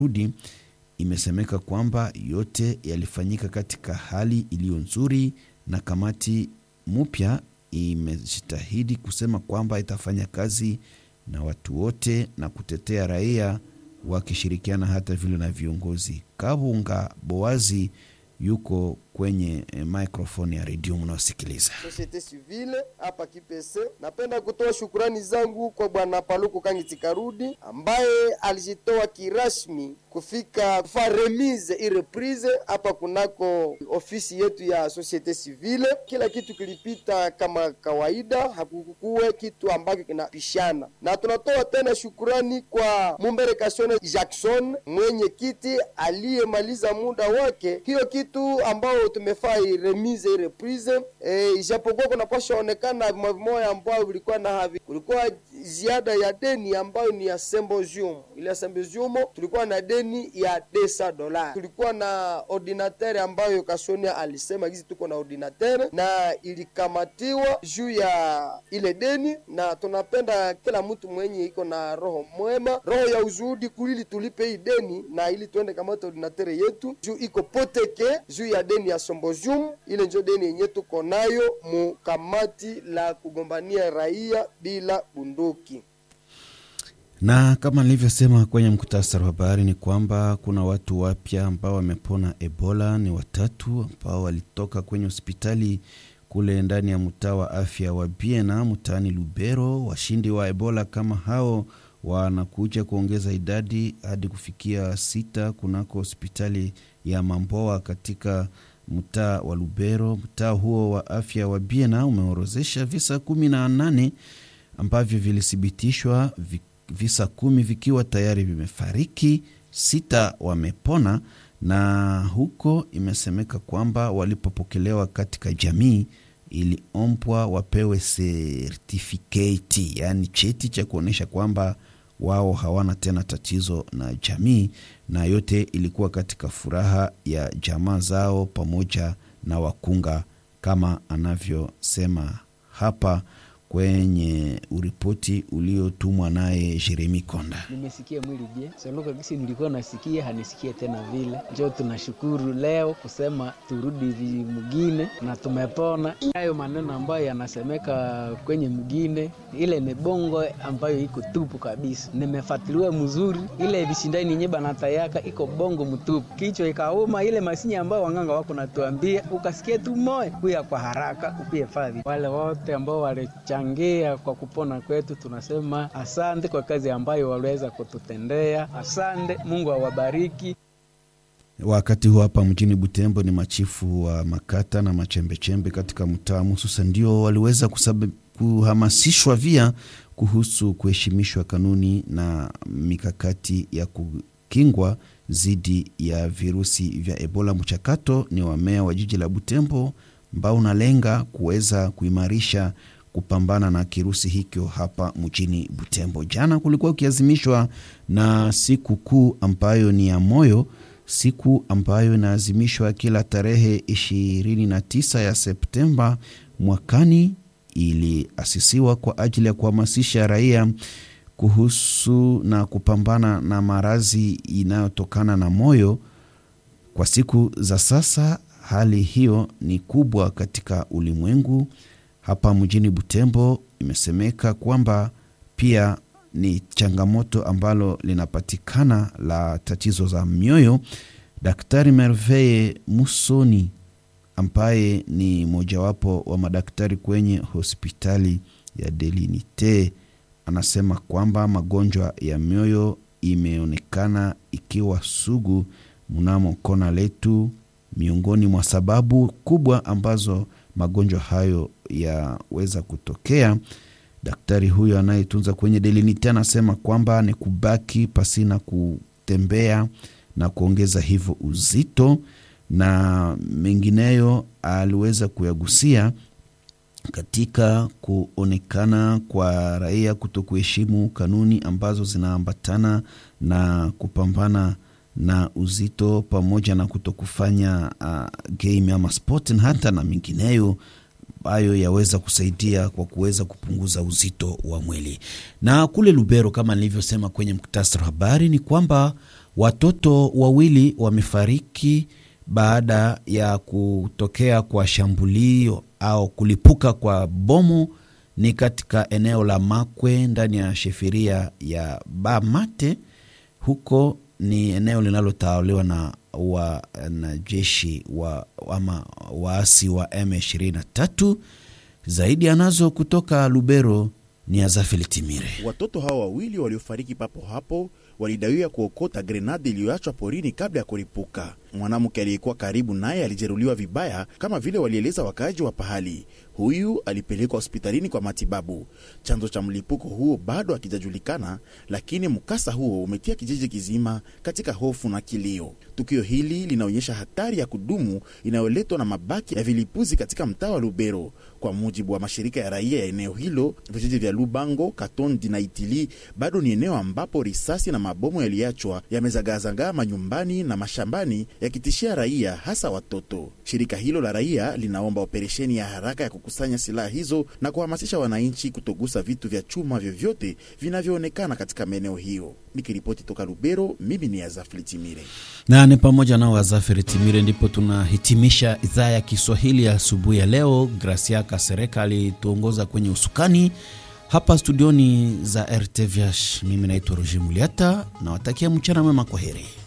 rudi imesemeka kwamba yote yalifanyika katika hali iliyo nzuri, na kamati mpya imejitahidi kusema kwamba itafanya kazi na watu wote na kutetea raia wakishirikiana hata vile na viongozi. Kabunga Boazi yuko kwenye eh, microphone ya redio mnaosikiliza. Societe civile hapa Kipese. Napenda kutoa shukurani zangu kwa bwana Paluku Kangiti Karudi ambaye alijitoa kirasmi kufika kufa remise i reprise hapa kunako ofisi yetu ya Societe civile. Kila kitu kilipita kama kawaida, hakukuwe kitu ambacho kinapishana, na tunatoa tena shukurani kwa Mumbere Kasione Jackson mwenye kiti aliyemaliza muda wake. Hiyo kitu ambao tumefaa remise i reprise e, ijapokuwa kunapasha onekana vimoya ambao vilikuwa na havi, kulikuwa ziada ya deni ambayo ni ya symposium. Ile ya symposium tulikuwa na deni ya desa dola, tulikuwa na ordinateur ambayo Kasonia alisema gizi tuko na ordinateur na ilikamatiwa juu ya ile deni, na tunapenda kila mtu mwenye iko na roho mwema, roho ya uzuhudi kulili tulipe hii deni na ili tuende kamata ordinateur yetu juu iko poteke juu ya deni ya symposium. Ile njo deni yenye tuko nayo mu kamati la kugombania raia bila bunduki. Na kama nilivyosema kwenye mkutasari wa habari ni kwamba kuna watu wapya ambao wamepona Ebola, ni watatu ambao walitoka kwenye hospitali kule ndani ya mtaa wa afya wa Biena mtaani Lubero. Washindi wa Ebola kama hao wanakuja kuongeza idadi hadi kufikia sita kunako hospitali ya Mamboa katika mtaa wa Lubero. Mtaa huo wa afya wa Biena umeorozesha visa kumi na nane ambavyo vilithibitishwa, visa kumi vikiwa tayari vimefariki, sita wamepona, na huko imesemeka kwamba walipopokelewa katika jamii iliombwa wapewe sertifiketi, yaani cheti cha kuonyesha kwamba wao hawana tena tatizo na jamii, na yote ilikuwa katika furaha ya jamaa zao pamoja na wakunga, kama anavyosema hapa kwenye uripoti uliotumwa naye Jeremi Konda. Nimesikia mwili je soloka gisi nilikuwa nasikia hanisikie tena vile, njo tunashukuru leo kusema turudi mugine na tumepona. Hayo maneno ambayo yanasemeka kwenye mugine, ile ni bongo ambayo iko tupu kabisa. Nimefatiliwa mzuri, ile vishindani yenye banatayaka iko bongo mtupu, kichwa ikauma. Ile masini ambayo wanganga wako natuambia, ukasikia tu moyo kuya kwa haraka upie fadhi. Wale wote ambao wale changia kwa kupona kwetu, tunasema asante kwa kazi ambayo waliweza kututendea. Asante, Mungu awabariki. Wakati huu hapa mjini Butembo ni machifu wa makata na machembechembe katika mtaa Mususa ndio waliweza kusabe, kuhamasishwa via kuhusu kuheshimishwa kanuni na mikakati ya kukingwa dhidi ya virusi vya Ebola. Mchakato ni wa meya wa jiji la Butembo ambao unalenga kuweza kuimarisha kupambana na kirusi hicho hapa mjini Butembo. Jana kulikuwa ukiazimishwa na siku kuu ambayo ni ya moyo, siku ambayo inaazimishwa kila tarehe 29 ya Septemba mwakani. Iliasisiwa kwa ajili ya kuhamasisha raia kuhusu na kupambana na maradhi inayotokana na moyo. Kwa siku za sasa, hali hiyo ni kubwa katika ulimwengu. Hapa mjini Butembo imesemeka kwamba pia ni changamoto ambalo linapatikana la tatizo za mioyo. Daktari Merveille Musoni ambaye ni mojawapo wa madaktari kwenye hospitali ya Delinite anasema kwamba magonjwa ya mioyo imeonekana ikiwa sugu mnamo kona letu, miongoni mwa sababu kubwa ambazo magonjwa hayo yaweza kutokea. Daktari huyo anayetunza kwenye Delinite anasema kwamba ni kubaki pasina kutembea na kuongeza hivyo uzito na mengineyo aliweza kuyagusia katika kuonekana kwa raia kuto kuheshimu kanuni ambazo zinaambatana na kupambana na uzito pamoja na kuto kufanya uh, game ama sport na hata na mengineyo ambayo yaweza kusaidia kwa kuweza kupunguza uzito wa mwili. Na kule Lubero, kama nilivyosema kwenye muktasari wa habari, ni kwamba Watoto wawili wamefariki baada ya kutokea kwa shambulio au kulipuka kwa bomu ni katika eneo la Makwe ndani ya shefiria ya Bamate. Huko ni eneo linalotawaliwa na wanajeshi wa, ama waasi wa M23. Zaidi anazo kutoka Lubero ni Azafeli Timire. Watoto hao wawili waliofariki papo hapo walidaiwa kuokota grenadi iliyoachwa porini kabla ya kuripuka. Mwanamke aliyekuwa karibu naye alijeruhiwa vibaya, kama vile walieleza wakaaji wa pahali. Huyu alipelekwa hospitalini kwa matibabu. Chanzo cha mlipuko huo bado hakijajulikana, lakini mkasa huo umetia kijiji kizima katika hofu na kilio. Tukio hili linaonyesha hatari ya kudumu inayoletwa na mabaki ya vilipuzi katika mtaa wa Lubero. Kwa mujibu wa mashirika ya raia ya eneo hilo, vijiji vya Lubango, Katondi na Itili bado ni eneo ambapo risasi na mabomu yaliachwa yamezagazagaa manyumbani na mashambani yakitishia raia hasa watoto. Shirika hilo la raia linaomba operesheni ya haraka ya kukusanya silaha hizo na kuhamasisha wananchi kutogusa vitu vya chuma vyovyote vinavyoonekana katika maeneo hiyo. Nikiripoti toka Lubero, mimi ni Azafli Timire na ni pamoja nao Azafiri Timire. Ndipo tunahitimisha idhaa ya Kiswahili ya asubuhi ya leo. Gracia Kasereka alituongoza kwenye usukani hapa studioni za RTVH. Mimi naitwa Roger Muliata, nawatakia mchana mwema, kwa heri.